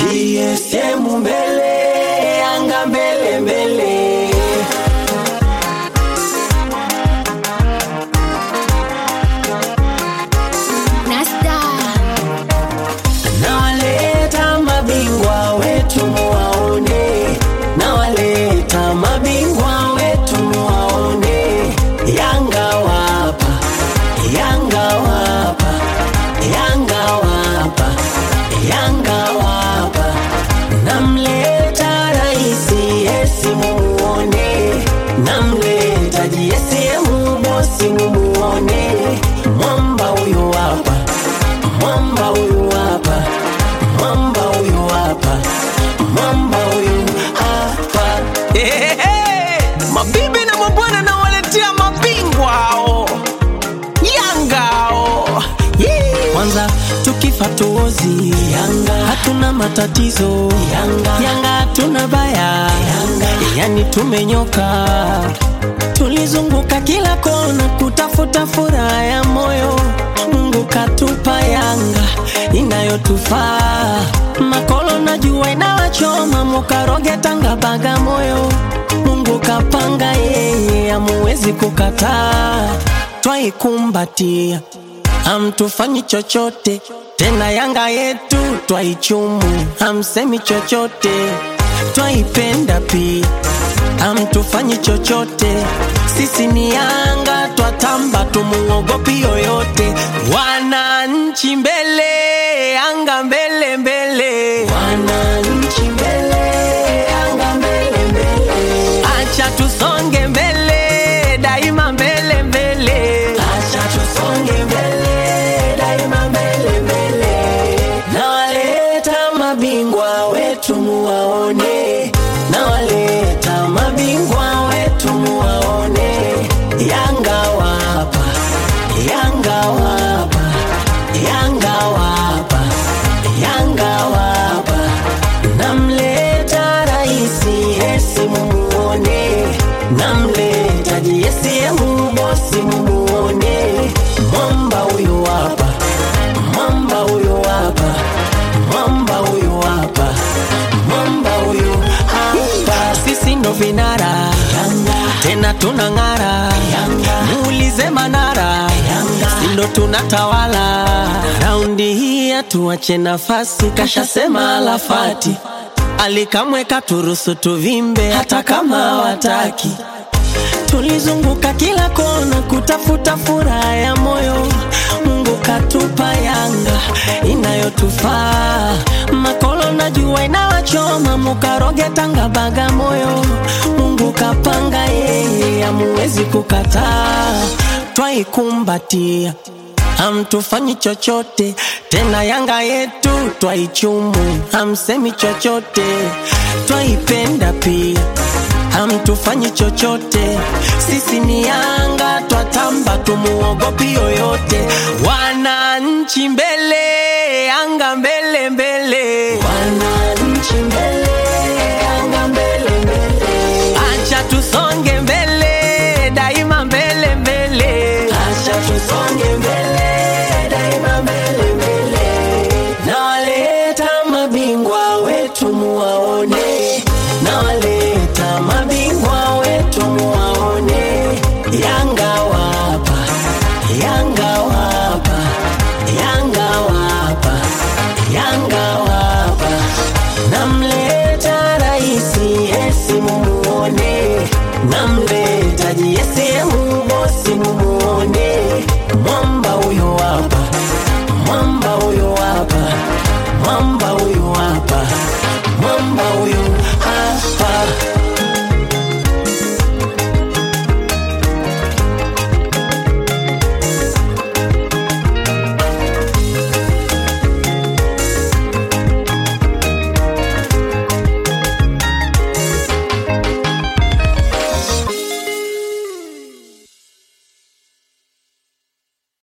GSM mbele, Yanga mbele mbele. Nasta Nawaleta mabingwa wetu muwaone, nawaleta mabingwa wetu muwaone. Yanga wapa, Yanga wapa, Yanga wapa, Yanga wapa. Namleta raisi Yesi mumuone, namleta JSM bosi mumuone. Mwamba huyu hapa mwamba huyu hapa, mwamba huyu hapa, mwamba huyu hapa. Ehehe, mabibi na mabwana nawaletea mabingwa hao Yanga hao Yee. Kwanza tukifa tuozi Yanga, hatuna matatizo Yanga, Yanga hatuna baya Yanga, yani tumenyoka tulizunguka kila kona kutafuta furaha ya moyo. Mungu katupa Yanga inayotufaa. Makolo na jua inawachoma, mukaroge Tanga Bagamoyo. Mungu kapanga yeye, amuwezi kukataa, twaikumbatia hamtufanyi chochote tena. Yanga yetu twaichumu, hamsemi chochote, twaipenda pia, hamtufanyi chochote. Sisi ni Yanga, twatamba, tumuogopi yoyote. Wananchi mbele, Yanga mbele mbele, wananchi mbele, Yanga mbele mbele, acha tusonge mbele, daima mbele mbele, acha tusonge mbele, daima mbele mbele. Nawaleta mabingwa wetu muwaone, nawaleta mabingwa wetu muwaone. Yanga wapa, Yanga wapa, Yanga wapa, Yanga wapa. Namleta raisi Yesi mumuone, namleta JSM bosi mumuone. Mwamba huyu hapa, mwamba huyu hapa, mwamba huyu hapa, mwamba huyu hapa. Sisi ndo vinara tena tunang'ara, muulize Manara, si ndo tunatawala raundi hii, hatuache nafasi, kashasema Alafati alikamweka turusu tuvimbe, hata kama wataki tulizunguka kila kona kutafuta furaha ya moyo. Mungu katupa Yanga inayotufaa. Makolo na jua inawachoma, mukaroge Tanga Bagamoyo. Mungu kapanga yeye, amuwezi kukataa, twaikumbatia hamtufanyi chochote tena. Yanga yetu twaichumu, hamsemi chochote, twaipenda pia hamtufanyi chochote. Sisi ni Yanga, twatamba, tumuogopi yoyote. Wananchi mbele, Yanga mbele mbele, wananchi mbele, Yanga mbele mbele, acha tusonge mbele, daima mbele mbele, acha tusonge mbele, daima mbele mbele. Nawaleta mabingwa wetu muwaone, nawaleta mabingwa wetu muwaone. Yanga wapa, Yanga wapa, Yanga wapa, Yanga wapa. Namleta raisi Yesi mumuone, namleta JSM bosi mumuone.